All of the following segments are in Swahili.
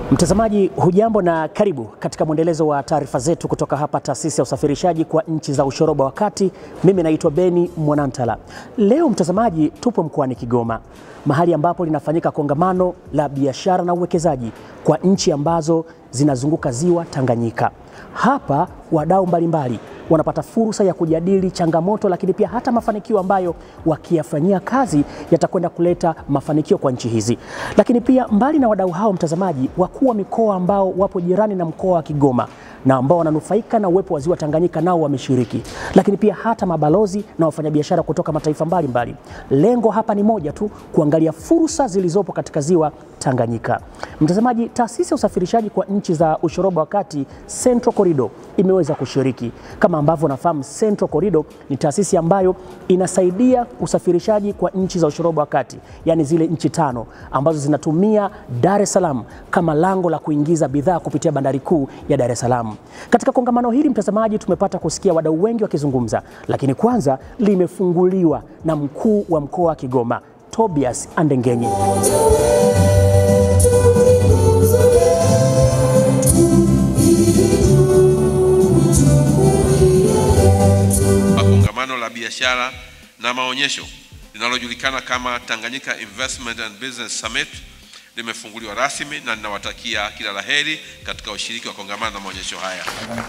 Mtazamaji hujambo na karibu katika mwendelezo wa taarifa zetu kutoka hapa taasisi ya usafirishaji kwa nchi za ushoroba wa kati. Mimi naitwa Beni Mwanantala. Leo mtazamaji, tupo mkoani Kigoma, mahali ambapo linafanyika kongamano la biashara na uwekezaji kwa nchi ambazo zinazunguka ziwa Tanganyika. Hapa wadau mbalimbali wanapata fursa ya kujadili changamoto, lakini pia hata mafanikio ambayo wakiyafanyia kazi yatakwenda kuleta mafanikio kwa nchi hizi. Lakini pia mbali na wadau hao, mtazamaji, wakuu wa mikoa ambao wapo jirani na mkoa wa Kigoma na ambao wananufaika na uwepo wa ziwa Tanganyika nao wameshiriki, lakini pia hata mabalozi na wafanyabiashara kutoka mataifa mbalimbali mbali. Lengo hapa ni moja tu, kuangalia fursa zilizopo katika ziwa Tanganyika. Mtazamaji, taasisi ya usafirishaji kwa nchi za ushoroba wa kati Central Corridor imeweza kushiriki. Kama ambavyo unafahamu, Central Corridor ni taasisi ambayo inasaidia usafirishaji kwa nchi za ushoroba wa kati, yaani zile nchi tano ambazo zinatumia Dar es Salaam kama lango la kuingiza bidhaa kupitia bandari kuu ya Dar es Salaam. Katika kongamano hili mtazamaji, tumepata kusikia wadau wengi wakizungumza, lakini kwanza limefunguliwa na mkuu wa mkoa wa Kigoma Tobias Andengenye. Kongamano la biashara na maonyesho linalojulikana kama Tanganyika Investment and Business Summit limefunguliwa rasmi na ninawatakia kila laheri katika ushiriki wa kongamano na maonyesho haya.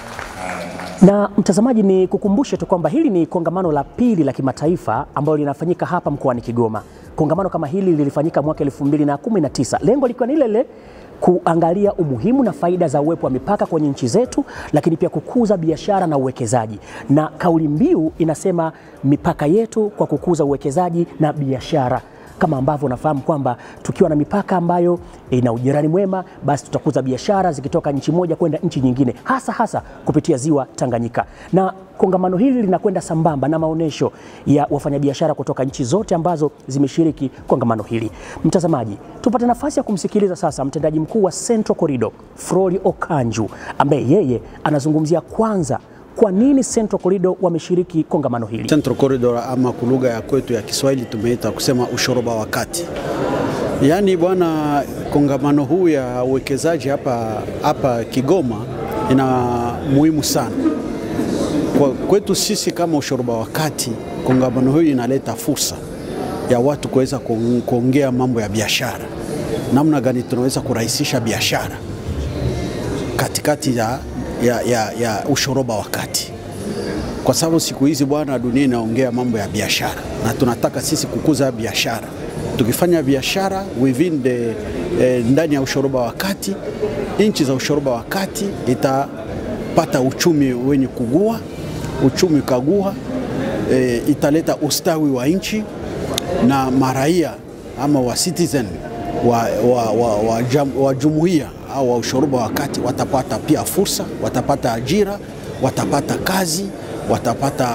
Na mtazamaji, ni kukumbushe tu kwamba hili ni kongamano la pili la kimataifa ambalo linafanyika hapa mkoani Kigoma. Kongamano kama hili lilifanyika mwaka 2019 lengo likiwa ni lile kuangalia umuhimu na faida za uwepo wa mipaka kwenye nchi zetu, lakini pia kukuza biashara na uwekezaji. Na kauli mbiu inasema mipaka yetu kwa kukuza uwekezaji na biashara kama ambavyo unafahamu kwamba tukiwa na mipaka ambayo ina ujirani mwema, basi tutakuza biashara zikitoka nchi moja kwenda nchi nyingine, hasa hasa kupitia ziwa Tanganyika. Na kongamano hili linakwenda sambamba na maonyesho ya wafanyabiashara kutoka nchi zote ambazo zimeshiriki kongamano hili. Mtazamaji, tupate nafasi ya kumsikiliza sasa mtendaji mkuu wa Central Corridor Froli Okanju, ambaye yeye anazungumzia kwanza kwa nini Central Corridor wameshiriki kongamano hili. Central Corridor ama kwa lugha ya kwetu ya Kiswahili tumeita kusema ushoroba wa kati. Yaani bwana, kongamano huu ya uwekezaji hapa hapa Kigoma ina muhimu sana kwa kwetu sisi kama ushoroba wa kati. Kongamano huu inaleta fursa ya watu kuweza kuongea mambo ya biashara, namna gani tunaweza kurahisisha biashara katikati ya ya, ya, ya ushoroba wa kati, kwa sababu siku hizi bwana, dunia inaongea mambo ya biashara na tunataka sisi kukuza biashara. Tukifanya biashara within the eh, ndani ya ushoroba wa kati, nchi za ushoroba wa kati itapata uchumi wenye kugua, uchumi kagua, eh, italeta ustawi wa nchi na maraia ama wa citizen wa, wa, wa, wa, jam, wa jumuiya au wa ushoroba wa kati watapata pia fursa, watapata ajira, watapata kazi, watapata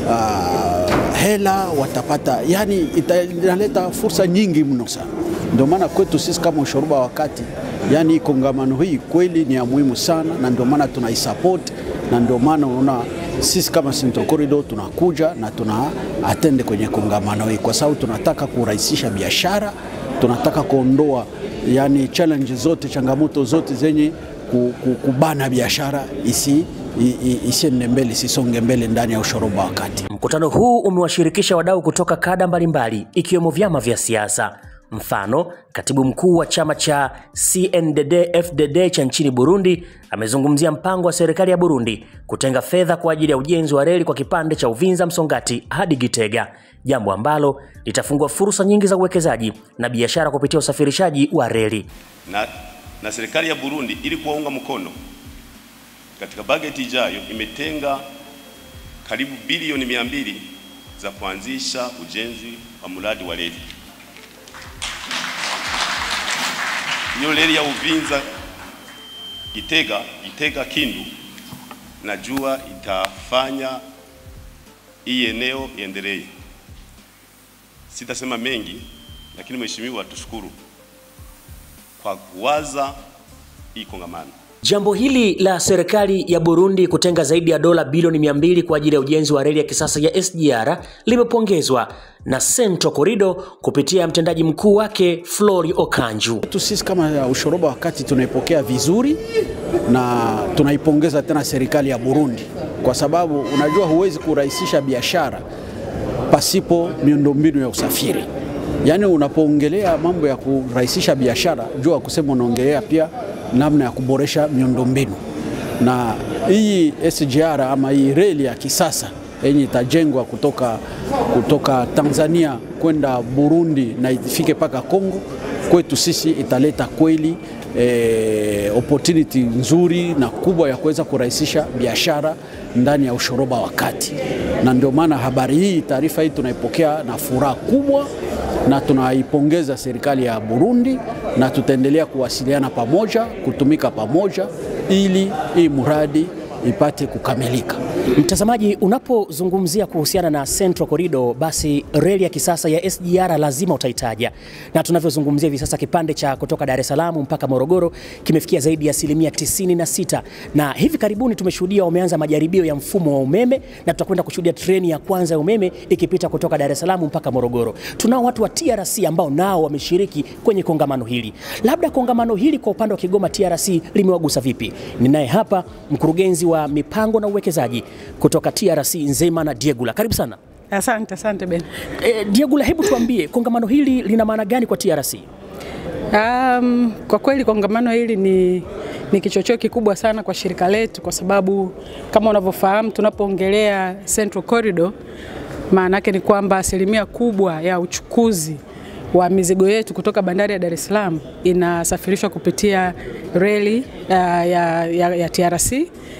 uh, hela, watapata yani, inaleta fursa nyingi mno sana. Ndio maana kwetu sisi kama ushoroba wa kati, yani kongamano hii kweli ni ya muhimu sana, na ndio maana tunaisupport, na ndio maana unaona sisi kama Central Corridor tunakuja na tuna atende kwenye kongamano hii kwa sababu tunataka kurahisisha biashara, tunataka kuondoa yani challenge zote, changamoto zote zenye kubana biashara isi isiende mbele, isisonge mbele ndani ya ushoroba wa kati. Mkutano huu umewashirikisha wadau kutoka kada mbalimbali ikiwemo vyama vya siasa. Mfano, katibu mkuu wa chama cha CNDD-FDD cha nchini Burundi amezungumzia mpango wa serikali ya Burundi kutenga fedha kwa ajili ya ujenzi wa reli kwa kipande cha Uvinza Msongati hadi Gitega, jambo ambalo litafungua fursa nyingi za uwekezaji na biashara kupitia usafirishaji wa reli. Na, na serikali ya Burundi ili kuwaunga mkono katika bajeti ijayo imetenga karibu bilioni mia mbili za kuanzisha ujenzi wa mradi wa reli. Hiyo reli ya Uvinza Gitega, Gitega Kindu, najua itafanya hii eneo iendelee. Sitasema mengi, lakini mheshimiwa, tushukuru kwa kuwaza hii kongamano. Jambo hili la serikali ya Burundi kutenga zaidi ya dola bilioni 200 kwa ajili ya ujenzi wa reli ya kisasa ya SGR limepongezwa na Central Corridor kupitia mtendaji mkuu wake Flori Okanju. tu sisi kama ushoroba wakati tunaipokea vizuri na tunaipongeza tena serikali ya Burundi kwa sababu unajua huwezi kurahisisha biashara pasipo miundombinu ya usafiri. Yaani unapoongelea mambo ya kurahisisha biashara, jua kusema unaongelea pia namna ya kuboresha miundombinu, na hii SGR ama hii reli ya kisasa yenye itajengwa kutoka, kutoka Tanzania kwenda Burundi na ifike mpaka Kongo, kwetu sisi italeta kweli eh, opportunity nzuri na kubwa ya kuweza kurahisisha biashara ndani ya ushoroba wa kati, na ndio maana habari hii, taarifa hii tunaipokea na furaha kubwa na tunaipongeza serikali ya Burundi na tutaendelea kuwasiliana pamoja, kutumika pamoja ili hii mradi ipate kukamilika. Mtazamaji, unapozungumzia kuhusiana na Central Corridor, basi reli ya kisasa ya SGR lazima utaitaja, na tunavyozungumzia hivi sasa kipande cha kutoka Dar es Salaam mpaka Morogoro kimefikia zaidi ya asilimia 96, na hivi karibuni tumeshuhudia wameanza majaribio ya mfumo wa umeme, na tutakwenda kushuhudia treni ya kwanza ya umeme ikipita kutoka Dar es Salaam mpaka Morogoro. Tunao watu wa TRC ambao nao wameshiriki kwenye kongamano hili. Labda kongamano hili kwa upande wa Kigoma TRC limewagusa vipi? Ninaye hapa mkurugenzi wa mipango na uwekezaji kutoka TRC Nzema na Diegula, karibu sana. Asante, asante Ben. E, Diegula, hebu tuambie kongamano hili lina maana gani kwa TRC? Um, kwa kweli kongamano hili ni, ni kichocheo kikubwa sana kwa shirika letu kwa sababu kama unavyofahamu tunapoongelea Central Corridor maana yake ni kwamba asilimia kubwa ya uchukuzi wa mizigo yetu kutoka bandari ya Dar es Salaam inasafirishwa kupitia reli uh, ya, ya, ya TRC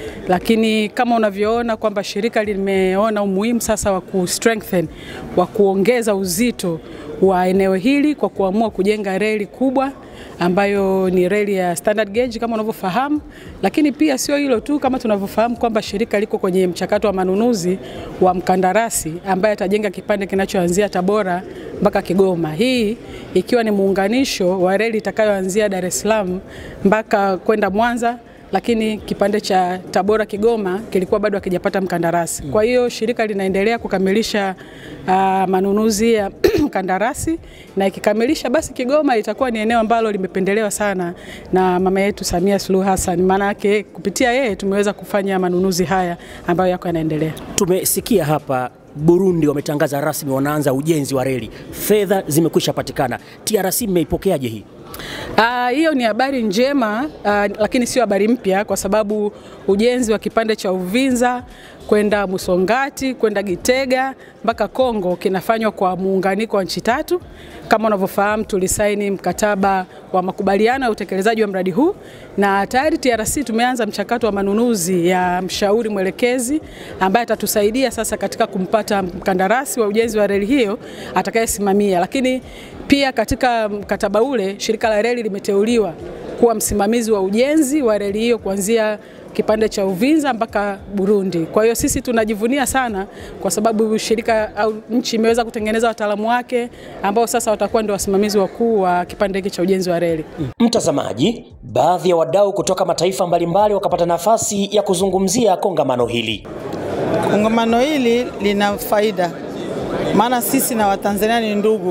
lakini kama unavyoona kwamba shirika limeona umuhimu sasa wa ku strengthen wa kuongeza uzito wa eneo hili kwa kuamua kujenga reli kubwa ambayo ni reli ya standard gauge kama unavyofahamu, lakini pia sio hilo tu, kama tunavyofahamu kwamba shirika liko kwenye mchakato wa manunuzi wa mkandarasi ambaye atajenga kipande kinachoanzia Tabora mpaka Kigoma, hii ikiwa ni muunganisho wa reli itakayoanzia Dar es Salaam mpaka kwenda Mwanza lakini kipande cha Tabora Kigoma kilikuwa bado hakijapata mkandarasi. Kwa hiyo shirika linaendelea kukamilisha uh, manunuzi ya mkandarasi na ikikamilisha, basi Kigoma itakuwa ni eneo ambalo limependelewa sana na mama yetu Samia Suluhu Hassan. Maana yake kupitia yeye tumeweza kufanya manunuzi haya ambayo yako yanaendelea. Tumesikia hapa Burundi wametangaza rasmi wanaanza ujenzi wa reli, fedha zimekwisha patikana. TRC mmeipokeaje hii? Ah, hiyo ni habari njema ah, lakini sio habari mpya kwa sababu ujenzi wa kipande cha Uvinza kwenda Musongati kwenda Gitega mpaka Kongo kinafanywa kwa muunganiko wa nchi tatu. Kama unavyofahamu, tulisaini mkataba wa makubaliano ya utekelezaji wa mradi huu na tayari TRC tumeanza mchakato wa manunuzi ya mshauri mwelekezi ambaye atatusaidia sasa katika kumpata mkandarasi wa ujenzi wa reli hiyo atakayesimamia, lakini pia katika mkataba ule shirika la reli limeteuliwa kuwa msimamizi wa ujenzi wa reli hiyo kuanzia kipande cha Uvinza mpaka Burundi. Kwa hiyo sisi tunajivunia sana kwa sababu shirika au nchi imeweza kutengeneza wataalamu wake ambao sasa watakuwa ndio wasimamizi wakuu wa kipande hiki cha ujenzi wa reli. Mtazamaji, baadhi ya wadau kutoka mataifa mbalimbali wakapata nafasi ya kuzungumzia kongamano hili. Kongamano hili lina faida, maana sisi na Watanzania ni ndugu,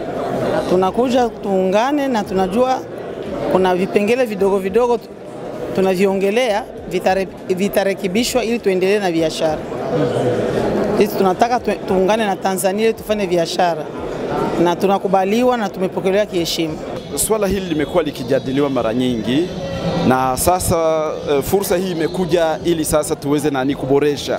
tunakuja tuungane, na tunajua kuna vipengele vidogo vidogo tunaviongelea vitare, vitarekebishwa ili tuendelee na biashara. Sisi tunataka tu, tuungane na Tanzania ili tufanye biashara na tunakubaliwa na tumepokelewa kiheshima. Swala hili limekuwa likijadiliwa mara nyingi na sasa e, fursa hii imekuja ili sasa tuweze nani kuboresha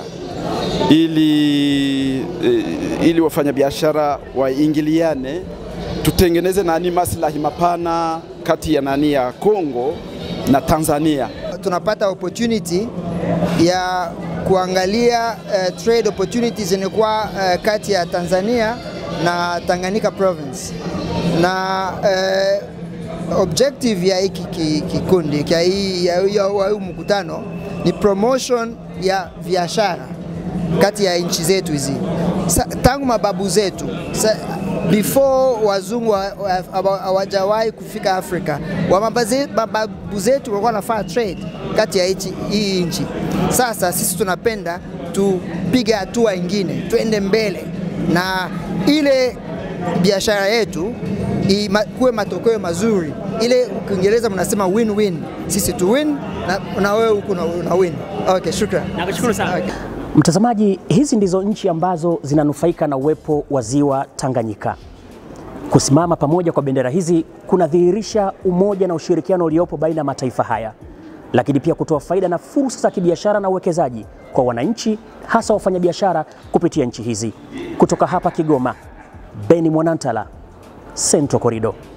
ili, e, ili wafanyabiashara waingiliane, tutengeneze nani maslahi mapana kati ya nani ya Kongo na Tanzania. Tunapata opportunity ya kuangalia uh, trade opportunities zinakuwa uh, kati ya Tanzania na Tanganyika province na uh, objective ya hiki kikundi kia hii ya huu mkutano ni promotion ya biashara kati ya nchi zetu hizi tangu mababu zetu sa, before wazungu hawajawahi kufika Afrika, mababu zetu walikuwa wanafanya trade kati ya hichi- hii nchi. Sasa sisi tunapenda tupige hatua ingine, tuende mbele na ile biashara yetu ima- kuwe matokeo mazuri, ile Kiingereza mnasema win-win, sisi tu win na, na wewe huku una, una win. Okay, shukran. Nakushukuru sana. Okay. Mtazamaji, hizi ndizo nchi ambazo zinanufaika na uwepo wa ziwa Tanganyika. Kusimama pamoja kwa bendera hizi kunadhihirisha umoja na ushirikiano uliopo baina ya mataifa haya, lakini pia kutoa faida na fursa za kibiashara na uwekezaji kwa wananchi, hasa wafanyabiashara kupitia nchi hizi. Kutoka hapa Kigoma, Beni Mwanantala, Central Corridor.